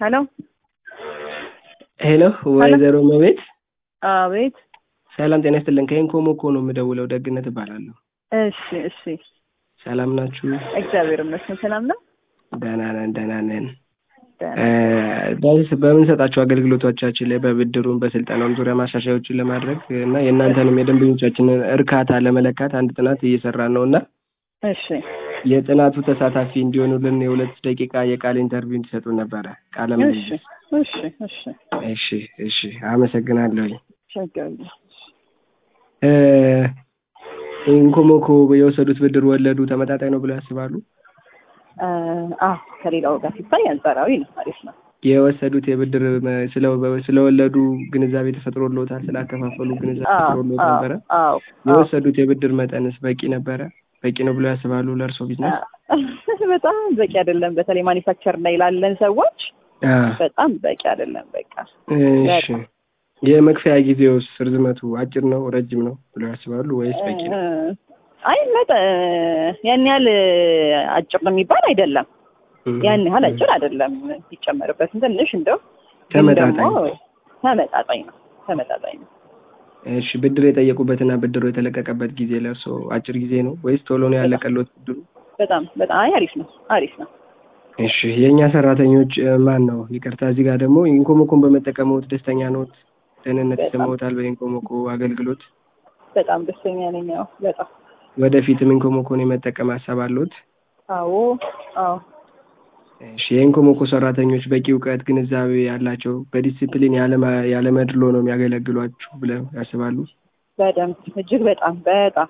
ሄሎ ሄሎ ወይዘሮ መቤት አቤት። ሰላም ጤና ይስጥልን። ከኢንኮሞኮ ነው የምደውለው። ደግነት እባላለሁ። እሺ እሺ። ሰላም ናችሁ? እግዚአብሔር ይመስገን ሰላም ነው። ደህና ነን ደህና ነን። ደህና። በ- በምንሰጣቸው አገልግሎቶቻችን ላይ በብድሩም በስልጠናውም ዙሪያ ማሻሻያዎችን ለማድረግ እና የእናንተንም የደንበኞቻችንን እርካታ ለመለካት አንድ ጥናት እየሰራን ነው እና እሺ የጥናቱ ተሳታፊ እንዲሆኑልን የሁለት ደቂቃ የቃል ኢንተርቪው እንዲሰጡ ነበረ። ቃለ እሺ ምልልስ። እሺ እሺ። እሺ እሺ፣ አመሰግናለሁኝ። ችግር የለም። እ፣ ኢንኮሞኮ የወሰዱት ብድር ወለዱ ተመጣጣኝ ነው ብለው ያስባሉ? አ አዎ፣ ከሌላው ጋር ሲታይ አንጻራዊ ነው። አሪፍ ነው። የወሰዱት የብድር መ- ስለ- ስለወለዱ ግንዛቤ ተፈጥሮልዎታል? ስላከፋፈሉ ግንዛቤ አዎ ተፈጥሮልዎት አዎ ነበረ? አዎ አዎ። የወሰዱት የብድር መጠንስ በቂ ነበረ? በቂ ነው ብለው ያስባሉ ለእርስዎ ቢዝነስ? በጣም በቂ አይደለም። በተለይ ማኒፋክቸር ላይ ላለን ሰዎች አ፣ በጣም በቂ አይደለም። በቃ እሺ። የመክፈያ ጊዜውስ ርዝመቱ አጭር ነው ረጅም ነው ብለው ያስባሉ ወይስ በቂ ነው? እ፣ አይ መጠ ያን ያህል አጭር ነው የሚባል አይደለም። ያን ያህል አጭር አይደለም። ሲጨመርበትም ትንሽ እንደው ግን ተመጣጣኝ ደግሞ ተመጣጣኝ ነው። ተመጣጣኝ ነው። እሺ ብድር የጠየቁበትና ብድሩ የተለቀቀበት ጊዜ ለእርስዎ አጭር ጊዜ ነው ወይስ ቶሎ ነው ያለቀሎት ብድሩ? በጣም በጣም አይ አሪፍ ነው። አሪፍ ነው። እሺ የእኛ ሰራተኞች እ፣ ማን ነው ይቅርታ፣ እዚህ ጋር ደግሞ ኢንኮሞኮን በመጠቀምዎት ደስተኛ ነዎት? ደህንነት በጣም ይሰማዎታል በኢንኮሞኮ አገልግሎት? በጣም ደስተኛ ነኝ። ያው በጣም ወደፊትም ኢንኮሞኮን የመጠቀም ሀሳብ አለዎት? አዎ አዎ እሺ የኢንኮሞኮ ሰራተኞች በቂ እውቀት፣ ግንዛቤ ያላቸው በዲሲፕሊን ያለማ- ያለመድሎ ነው የሚያገለግሏችሁ ብለው ያስባሉ? በደንብ እጅግ በጣም በጣም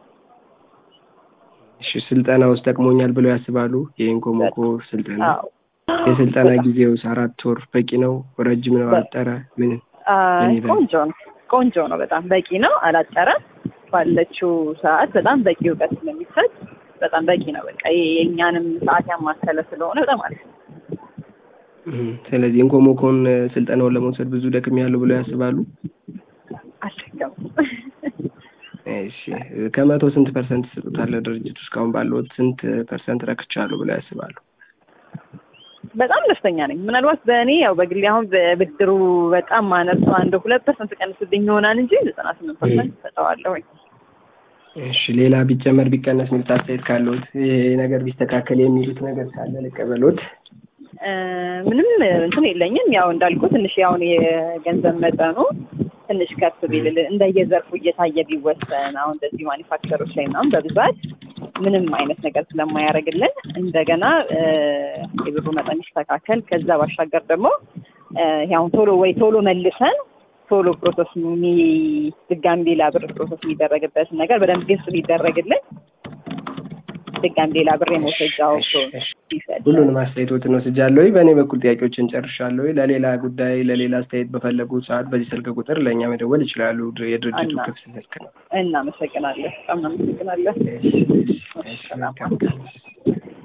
እሺ ስልጠና ውስጥ ጠቅሞኛል ብለው ያስባሉ? የኢንኮሞኮ ስልጠና አዎ የስልጠና በጣም ጊዜውስ አራት ወር በቂ ነው? ረጅም ነው? በ- አጠረ? ምን አይ ምን ይላል? ቆንጆ ነው። ቆንጆ ነው። በጣም በቂ ነው። አላጠረም። ባለችው ሰዓት በጣም በቂ እውቀት ስለሚሰጥ በጣም በቂ ነው። በቃ ይሄ የእኛንም ሰዓት ያማከለ ስለሆነ በጣም አሪፍ ነው። እም፣ ስለዚህ ኢንኮሞኮን እ፣ ስልጠናውን ለመውሰድ ብዙ ደክም ያለው ብለው ያስባሉ? አልደገሙም። እሺ ከመቶ ስንት ፐርሰንት ይሰጡታል? ድርጅቱ እስካሁን ባለዎት ስንት ፐርሰንት ረክቻለሁ ብለው ያስባሉ? በጣም ደስተኛ ነኝ። ምናልባት በእኔ ያው በግሌ አሁን በብድሩ በጣም ማነሱ አንድ ሁለት ፐርሰንት ቀንስብኝ ይሆናል እንጂ ዘጠና ስምንት ፐርሰንት ሰጠዋለሁኝ። እሺ ሌላ ቢጨመር ቢቀነስ የሚሉት አስተያየት ካለዎት ይሄ ነገር ቢስተካከል የሚሉት ነገር ካለ ልቀበሎት። እ፣ ምንም እንትን የለኝም። ያው እንዳልኩ ትንሽ ያሁን የገንዘብ መጠኑ ትንሽ ከፍ ቢልል እንደየዘርፉ እየታየ ቢወሰን አሁን እንደዚህ ማኒፋክቸሮች ላይ ምናምን በብዛት ምንም አይነት ነገር ስለማያደርግልን እንደገና እ፣ የብሩ መጠን ይስተካከል። ከዛ ባሻገር ደግሞ እ፣ ያሁን ቶሎ ወይ ቶሎ መልሰን ቶሎ ፕሮሰስ የሚ ድጋሚ ሌላ ብር ፕሮሰስ የሚደረግበትን ነገር በደንብ ግልጽ ቢደረግልን ድጋሚ ሌላ ብር የመውሰጃው እሺ፣ እሺ። ቢሰጥ ሁሉንም አስተያየቶትን ወስጃለሁ። በእኔ በኩል ጥያቄዎችን ጨርሻለሁ። ለሌላ ጉዳይ ለሌላ አስተያየት በፈለጉ ሰዓት በዚህ ስልክ ቁጥር ለእኛ መደወል ይችላሉ። ድር- የድርጅቱ እና- ክፍት ስልክ ነው። እናመሰግናለን። በጣም እናመሰግናለን። እሺ፣ እሺ፣ እሺ፣ ሰላም መልካም ቀን።